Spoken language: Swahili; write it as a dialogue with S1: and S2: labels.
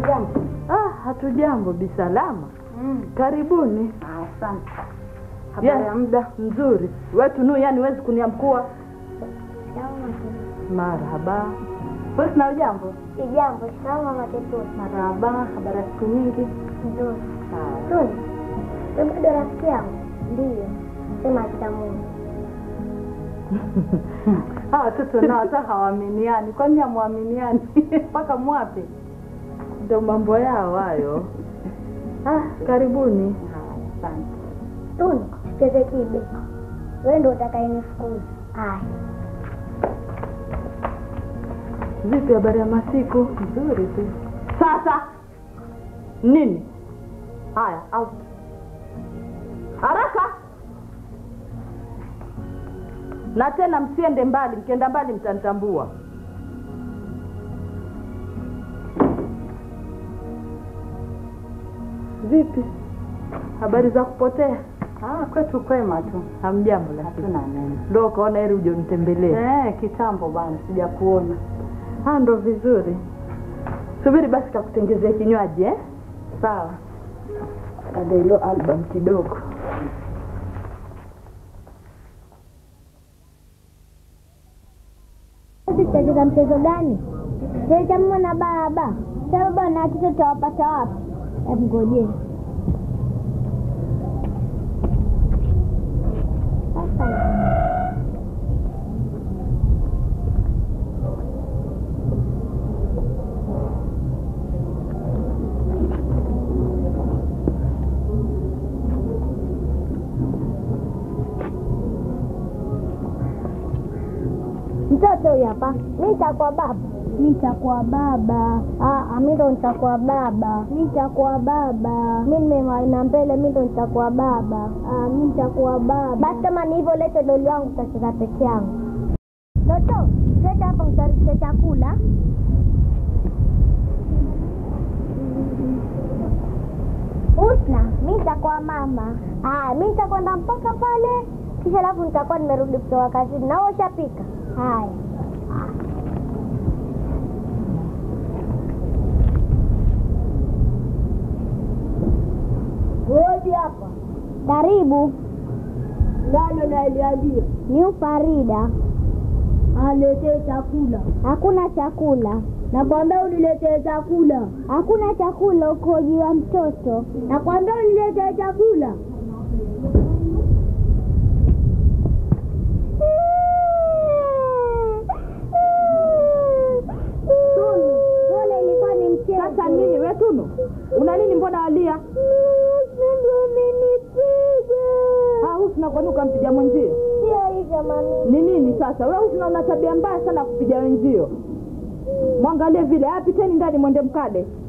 S1: Hamjambo?
S2: Ah, hatujambo bisalama.
S1: Mm.
S2: Karibuni.
S1: Ah, Asante. Habari ya muda?
S2: Mzuri. Wetu nu yani huwezi kuniamkua. Marhaba. Wewe na ujambo?
S3: Sijambo, shikamoo mama Tetuni.
S1: Marhaba. Habari ya siku nyingi?
S3: Nzuri.
S1: Haya.
S3: Tuni, wewe bado rafiki yangu? Ndiyo. Sema kitamungu.
S2: Hawa watoto nao hata hawaaminiani. Kwani hamwaminiani? Mpaka mwape. Ndio mambo yao hayo. Ah, karibuni.
S1: Haya, asante.
S3: Tuni, sicheze kibe. Wewe ndio utakayenifukuza. Haya.
S2: Vipi habari ya masiku?
S1: Nzuri tu.
S2: Sasa nini? Haya, out. Haraka. Na tena msiende mbali, mkienda mbali mtanitambua. Vipi? Habari za kupotea?
S1: Ah, kwetu kwema tu.
S2: Hamjambo lakini.
S1: Hatuna neno.
S2: Ndio ukaona heri uje unitembelee.
S1: Eh, kitambo bwana, sijakuona.
S2: Ah, ndo vizuri. Subiri basi kakutengezea kinywaji eh?
S1: Sawa.
S2: Ada ilo album kidogo.
S3: Sisi tutacheza mchezo gani? Cheza mama na baba. Sasa baba na watoto tutawapata wapi? Hebu ngojeni. Sasa mtoto huyu hapa, mi nitakuwa baba. Mi nitakuwa baba. Ah, mi ndo nitakuwa baba. Mi nitakuwa baba. Mi nimewaina mbele, mi ndo nitakuwa baba. Ah, mi nitakuwa baba. Basi kama ni hivyo, lete doli wangu, tutacheza peke yangu. Toto, leta hapa utarishe chakula. Usna, mi nitakuwa mama. Haya, mi nitakwenda mpaka pale, kisha alafu nitakuwa nimerudi kutoka kazini. Na wewe ushapika? Haya. Hodi hapa. Karibu. Nani naliambia? Ni Farida. Aletee chakula. Hakuna chakula. Nakwambia uniletee chakula. Hakuna chakula, ukoji wa mtoto. Nakwambia uniletee chakula. Tunu, pole ilikuwa ni mchezo.
S2: Sasa nini we Tunu? Una nini mbona walia? Ah, Husna kwani ukampiga mwenzio?
S3: Sio hivyo mami.
S2: Ni nini sasa? Wewe Husna una tabia mbaya sana kupiga wenzio. Mwangalie vile, ah, piteni ndani mwende mkale.